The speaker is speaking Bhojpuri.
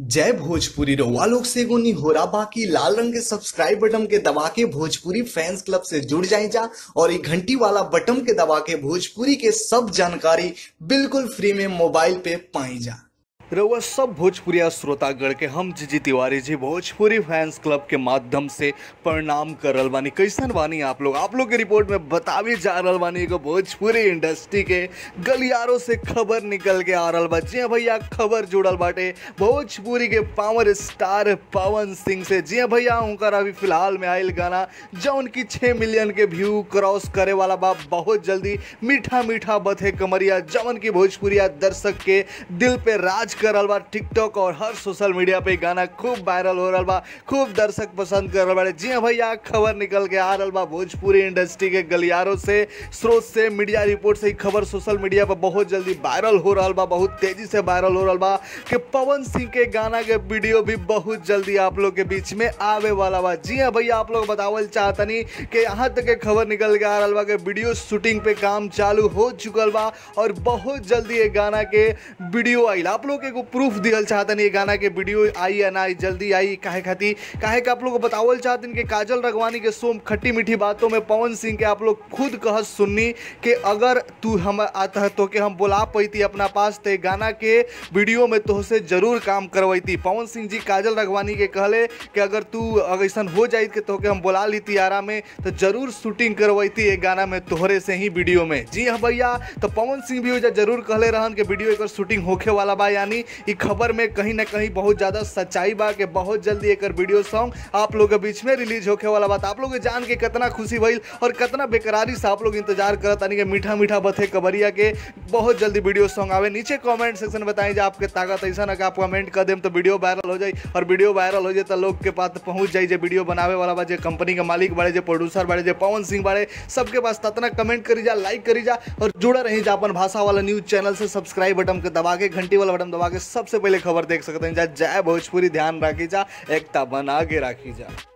जय भोजपुरी रउआ लोग से एगो निहोरा बाकी लाल रंग के सब्सक्राइब बटन के दबा के भोजपुरी फैंस क्लब से जुड़ जाए जा और ये घंटी वाला बटन के दबा के भोजपुरी के सब जानकारी बिल्कुल फ्री में मोबाइल पे पाई जा रउआ सब भोजपुरिया श्रोतागण के हम जीजी तिवारी जी भोजपुरी फैंस क्लब के माध्यम से प्रणाम करल बानी कैसन बानी आप लोग आप लोग के रिपोर्ट में बतावे जा रहल बानी एगो भोजपुरी इंडस्ट्री के गलियारों से खबर निकल के आ रहल बा जी हाँ भैया खबर जुड़ल बाटे भोजपुरी के पावर स्टार पवन सिंह से जी हाँ भैया उनकर अभी फिलहाल में आयल गाना जौन की छः मिलियन के व्यू क्रॉस करे वाला बा बहुत जल्दी मीठा मीठा बथे कमरिया जवन की भोजपुरिया दर्शक के दिल पे राज कर रहल बा टिकटॉक और हर सोशल मीडिया पे गाना खूब वायरल हो रहल बा खूब दर्शक पसंद कर रहल बाड़े जी हाँ भैया खबर निकल के आ रहल बा भोजपुरी इंडस्ट्री के गलियारों से स्रोत से मीडिया रिपोर्ट से ही खबर सोशल मीडिया पर बहुत जल्दी वायरल हो रहल बा बहुत तेजी से वायरल हो रहल बा कि पवन सिंह के गाना के वीडियो भी बहुत जल्दी आप लोग के बीच में आवे वाला बा जी हाँ भैया आप लोग बतावल चाहतनी कि यहाँ तक के खबर निकल के आ रहल बा कि वीडियो शूटिंग पे काम चालू हो चुकल बा और बहुत जल्दी ये गाना के वीडियो आइल आप लोग के एगो प्रूफ दियल चाहतनी ये गाना के वीडियो आई या ना आई जल्दी आई काहे खातिर काहे के आप लोग को बतावल चाहतनी कि काजल रगवानी के सोम खट्टी मीठी बातों में पवन सिंह के आप लोग खुद कहत सुननी कि अगर तू हम आता है तो के हम बुला पैती अपना पास ते गाना के वीडियो में तोहसे जरूर काम करवैती पवन सिंह जी काजल रगवानी के कहले कि अगर तू अगर ऐसा हो जाइत के तोहके हम बुला लीती आरा में तो जरूर शूटिंग करवैती ये गाना में तोहरे से ही वीडियो में जी हाँ भैया तो पवन सिंह भी ओइजा जरूर कहले रहन कि वीडियो एक शूटिंग होखे वाला बा यानी ई खबर में कहीं ना कहीं बहुत ज़्यादा सच्चाई बा कि बहुत जल्दी एक वीडियो सॉन्ग आप लोग के बीच में रिलीज होखे वाला बा तो आप लोग के जान के कितना खुशी भइल और कितना बेकरारी से आप लोग इंतजार करत तानी कि मीठा मीठा बथे कबरिया के बहुत जल्दी वीडियो सॉन्ग आवे नीचे कमेंट सेक्शन में बताएं जे आपके ताकत ऐसा ना कि आप कमेंट कर देम तो वीडियो वायरल हो जाए और वीडियो वायरल हो जाए तो लोग के पास पहुंच जाए जे वीडियो बनावे वाला बा जे कंपनी के मालिक बाड़े जे प्रोड्यूसर बाड़े जे पवन सिंह बाड़े सबके पास ततना कमेंट करी जा लाइक करी जा और जुड़ा रही जा अपन भाषा वाला न्यूज चैनल से सब्सक्राइब बटन के दबा के घंटी वाला बटन दबा के सबसे पहले खबर देख सकते हैं जा जय भोजपुरी ध्यान राखी जा एकता बना के राखी जा